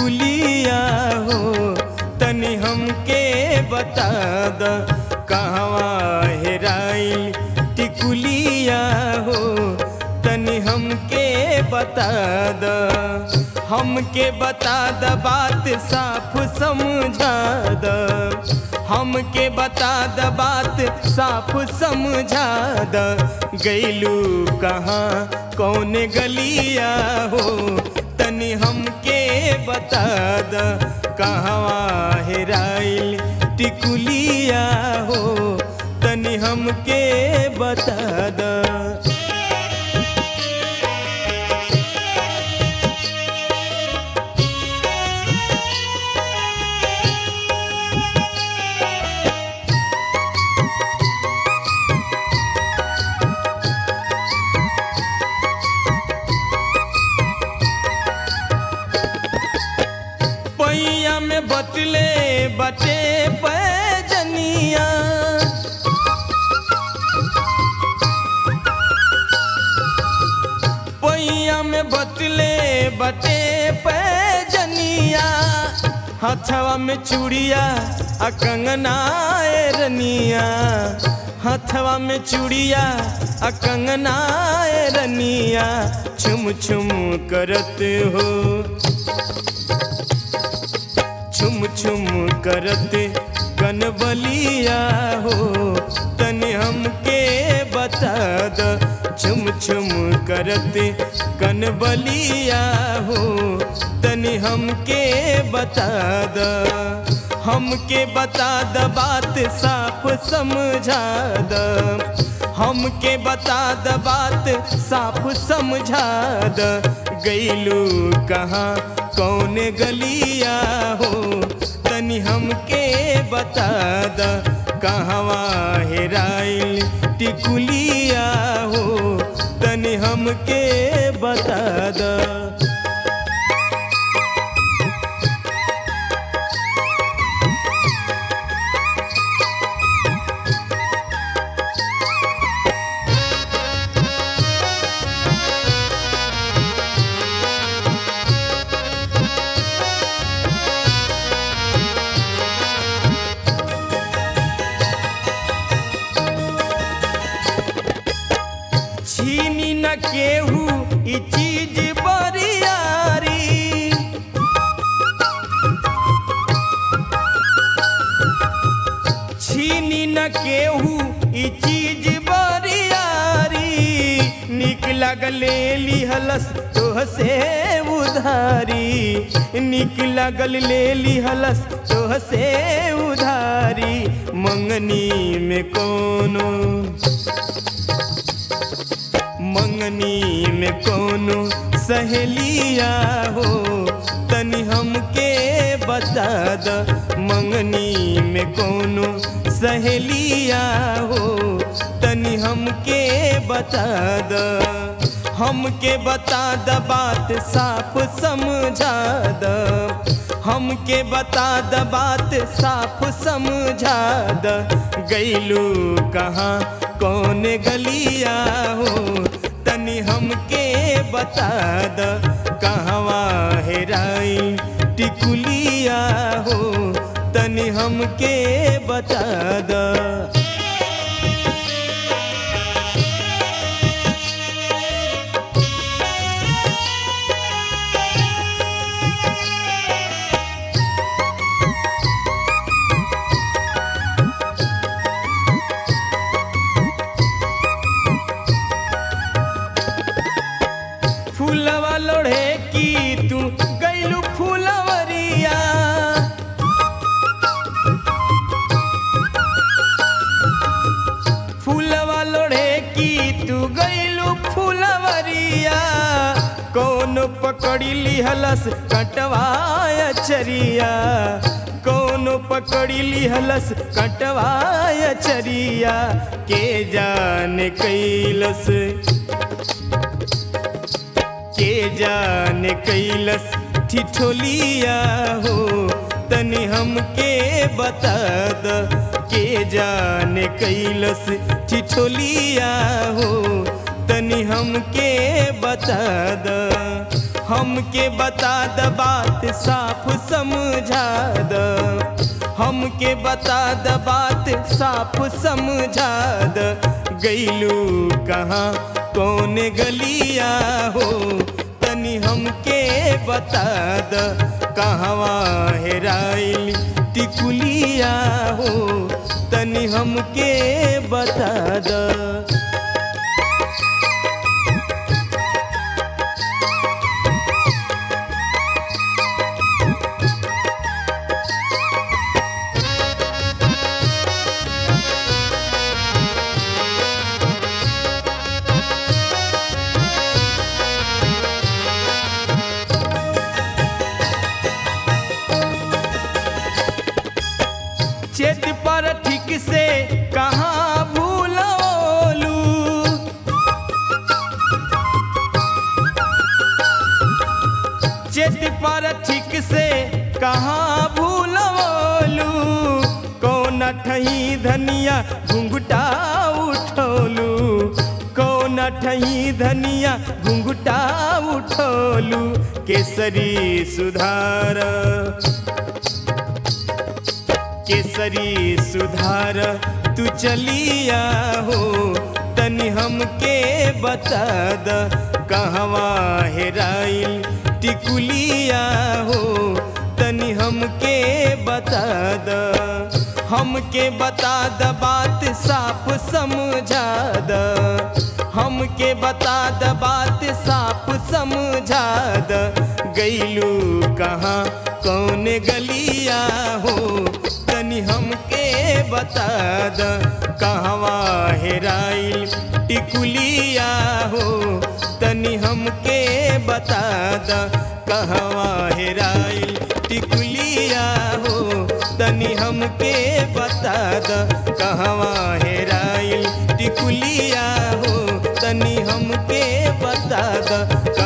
टिकुलिया हो तनी हमके बता द कहवा हेराइल टिकुलिया हो तनी हमके बता द हमके बता द बात साफ समझा द हमके बता द बात साफ समझा द गैलू कहाँ कौन गलिया हो तनी हमके बता द कहवा हेराइल टिकुलिया हो तनी हमके बता द पैया में बटले बटे पैजनिया पैया में बटले बटे पैजनिया हथवा में चूड़िया आ कंगना रनिया हथवा में चूड़िया आ कंगना रनिया छुम छुम करत हो छुम छुम करत कनबलिया हो तनि हमके बता द छुम छुम करत कनबलिया हो तनि हमके बता द हमके बता द बात साफ समझा द हमके बता द बात साफ समझा द गैलू कहाँ कौन गलिया हो तनि हमके बता द कहवा हेराइल टिकुलिया हो तनि हमके बता द छीनी न केहू ई चीज बरियारी छीनी न केहू ई चीज बरियारी निक लगले लिहलस तोह से उधारी निक लगल ले लिहलस तोह से उधारी मंगनी में कोनो मंगनी में कोनो सहेलिया हो तनि हमके बता द मंगनी में कोनो सहेलिया हो तनि हमके बता द हमके बता द बात साफ समझा द हमके बता द बात साफ समझा द गैलू कहाँ कौन गलिया हो तनि हमके बता द कहवा हेराई टिकुलिया हो तनि हमके बता द फूलवा लोढ़े की तू गैलू फूलवरिया फूलवा लोढ़े की तू गैलू फूलवरिया कौन पकड़ी लिहलस कटवाया चरिया कौन पकड़ी लिहलस कटवाया चरिया के जाने कैलस के जाने कैलस ठिठोलिया हो तनि हमके बता द के जाने कैलस ठिठोलिया हो तनि हमके बता द हमके बता द बात साफ समझा द हमके बता द बात साफ समझा द गईलू कहाँ कौन गलिया हो तनी हमके बता द कहवा हेराइल टिकुलिया हो तनी हमके बता द चेत पर ठीक से कहाँ भूलोलू चेत पर ठीक से कहाँ भूलोलू कौन ठही धनिया घुंघटा उठोलू कौन ठही धनिया घुंघटा उठोलू केसरी सुधार केसरी सुधार तू चलिया हो तनी हमके बता द कहवा हेराइल टिकुलिया हो तनी हमके बता द हमके बता द बात साफ समझा द हमके बता द बात साफ समझा द गईलू कहाँ कौन गलिया हो तनी हमके बता द कहवा हेराइल टिकुलिया हो तनी हमके बता द कहवा हेराइल टिकुलिया हो तनी हमके बता द कहवा हेराइल टिकुलिया हो तनी हमके बता द